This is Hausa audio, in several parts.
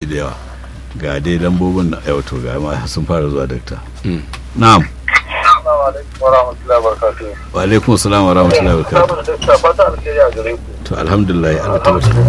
da yawa ga dai lambobin na yau to ga ma sun fara zuwa dakta na'am wa alaikum assalam wa rahmatullahi wa barakatuh to alhamdulillah Allah ta wata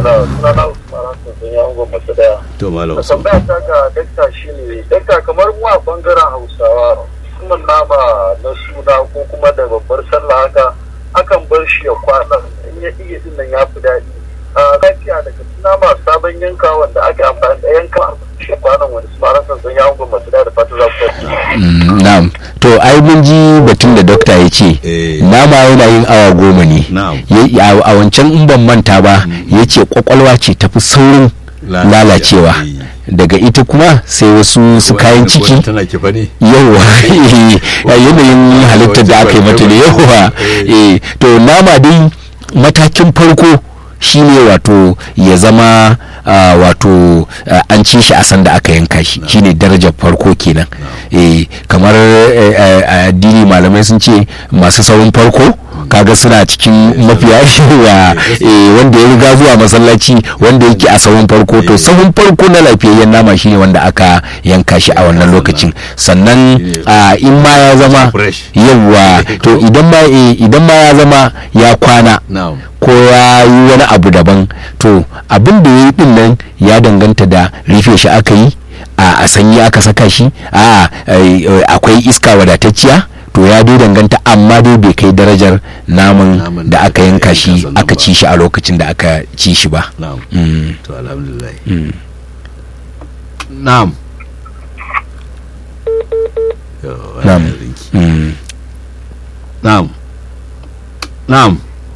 to malam Usman tambaya ta ga dakta shine dakta kamar mu a bangaren Hausawa musamman nama na suna ko kuma da babbar sallah haka akan bar shi ya kwana in ya iya din nan ya fi daɗi a lafiya daga nama sabon yanka wanda ake amfani da yanka shi kwanan wani su mara sansan ya hungun masu da fata za ku Mm, na'am to ai mun ji batun da dokta ya ce Eh. nama yana yin awa goma ne Na'am. Ya- a a wancan in ban manta ba ya ce kwakwalwa ce tafi saurin Lalacewa. lalacewa Eh. daga ita kuma sai wasu su kayan ciki tana kifa ne yauwa yanayin halittar da aka yi mata ne yauwa eh, to nama dai matakin farko shine wato ya zama ah, wato ah, an ci shi a sanda aka yanka shi shine darajar farko kenan eh, kamar eh, eh, a addini malamai sun ce masu saurin farko kaga suna cikin mafiya yawa eh, wanda ya riga zuwa masallaci wanda yake a sahun farko to sahun farko na lafiyayyen nama shine wanda aka yanka shi a wannan lokacin sannan ah, in ma ya zama Fresh. yawa to idan ma eh, idan ma ya zama ya kwana na'am ko ya yi wani abu daban to abin da ya yi din nan ya danganta da rufe shi aka yi a a sanyi aka saka shi a eh, eh, akwai iska wadatacciya to ya dai danganta amma dai bai kai darajar naman Naman da da aka aka yanka yanka shi sannan aka ba. ci shi a lokacin da aka ci shi ba na'am Mm, to alhamdulillah mm. na'am Yo, Na'am. wannan rinki. Mm. na'am na'am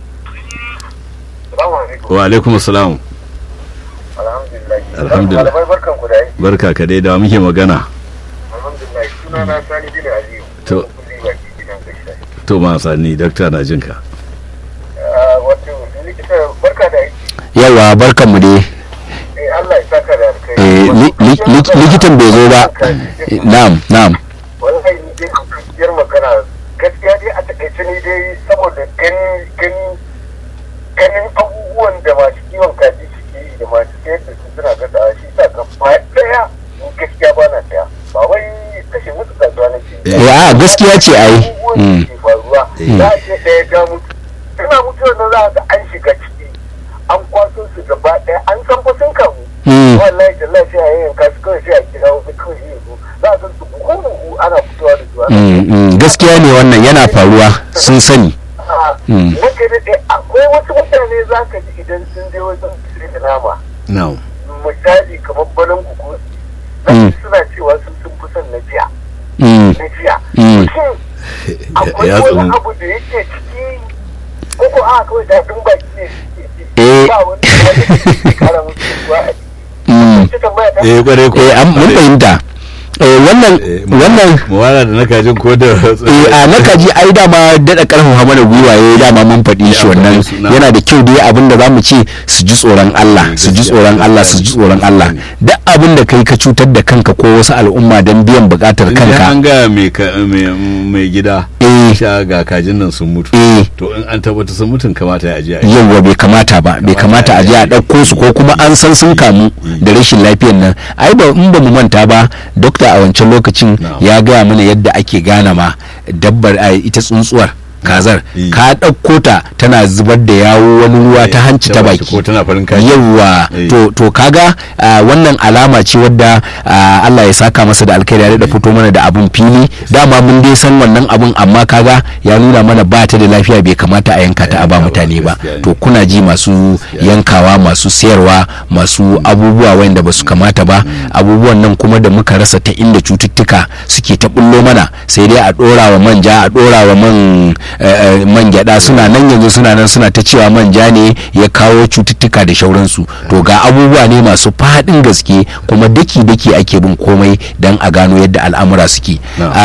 Salamu alaikum. wa alaikum assalam Alhamdulillah. Alhamdulillah. Malamai barkan ku da aiki. barka ka dai da muke magana Alhamdulillah. Suna na Sani bin Aliyu. To. Kulli baki gidan gaskiya. to ma sani dakta na jinka Ah, Wato likita barka da aiki. yawa barkan mu dai Eh Allah ya saka da alkai. Eh, li- li- li- likitan bai zo ba Eh, na'am na'am wallahi ni dai gaskiyar magana gaskiya dai a takaice ni dai saboda ganin ganin ganin abubuwan da masu kiwon kaji suke yi da masu sayar da su suna gasa shi sa gaba daya ni gaskiya ba na saya ba wai kashe musu kasuwa na ke Eh, a gaskiya ce ai abubuwan Mm. da ke faruwa Eh. za a ce ɗaya ga mutu tana mutuwar nan za a ga an shiga ciki an kwaso su gaba ɗaya an san fa sun kamu Mm. wallahi tallahi sai a yi yanka su kawai sai a kira wasu kawai sai yanzu za a san su buhu buhu ana fitowa da su ana Mm, mm, gaskiya ne wannan yana faruwa sun sani Mm. Maka daɗe akwai wasu mutane za ka ji idan sun je wajen sai da nama na'am misali kamar banan kuku Mm. suna cewa sun sun fi son na jiya Mm, na jiya Mm. shin akwai Ya wani tsumu. abu da yake ciki ko ko a kawai daɗin baki ne suke ji Eh. ba wani abu da ke kara musu ruwa a mm. jiki tambaya ta eh kware ko eh an mun fahimta eh wannan wannan muwala da na kajin ko da eh a na kaji ai dama daɗa ƙarfafa mana gwiwa ya dama mun faɗi shi Ya, wannan faɗi suna. yana da kyau dai abin da zamu ce su ji tsoron Allah Eh, su ji gaskiya, tsoron Allah su ji gaskiya. tsoron Allah duk abin da kai ka cutar da kanka ko wasu al'umma don biyan buƙatar idan kanka an ga mai ka- mai- mai gida eh sha ga kajin nan sun mutu eh to in an tabbata sun mutun kamata ya aje a yi. yawwa bai kamata ba bai kamata a je a ɗauko su ko kuma an san sun kamu da rashin lafiyan nan ai ba in ba mu manta ba dokta a wancan lokacin Na'am. ya gaya mana yadda ake gane ma dabbar a ita tsuntsuwar kazar Eh. ka ɗauko ta tana zubar da yawo wani ruwa ta hanci ta baki ko tana farin kaji yawwa Eh. to to kaga ah, wannan alama ce wadda ah, Allah ya saka masa da alkhairi ya da fito mana da abun fili dama mun dai san wannan abun amma kaga ya nuna mana ba ta da lafiya bai kamata a yanka ta a ba yanka ba, mutane ba gaskiya ne. to kuna ji masu yankawa masu sayarwa masu abubuwa wanda ba su kamata ba abubuwan nan kuma da muka rasa ta inda cututtuka suke ta bullo mana sai dai a dora wa manja a dora wa man eh, eh, man gyada suna nan yanzu suna nan suna ta cewa manja ne ya kawo cututtuka da shauransu to ga abubuwa ne masu faɗin gaske kuma daki daki ake bin komai don a gano yadda al'amura suke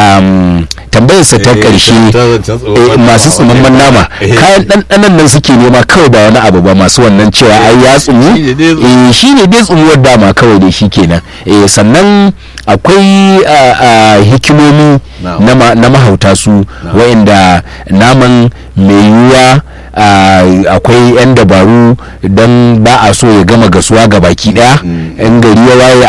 um, tambayarsa ta Eh, ƙarshe ta zancen tsohon eh, masu nama, tsumamman wani- nama Eh. kayan ɗanɗanan nan suke nema kawai ba wani abu ba masu wannan cewa ai ya tsumu Shine dai tsumu. eh shine dai tsumuwar dama kawai dai shikenan eh sannan akwai ah, ah, hikimomi Na'am. na ma- na mahauta su wa'inda naman mai yiwuwa ah, akwai 'yan dabaru don ba a so ya gama gasuwa ga baki daya Mm. in gari ya waye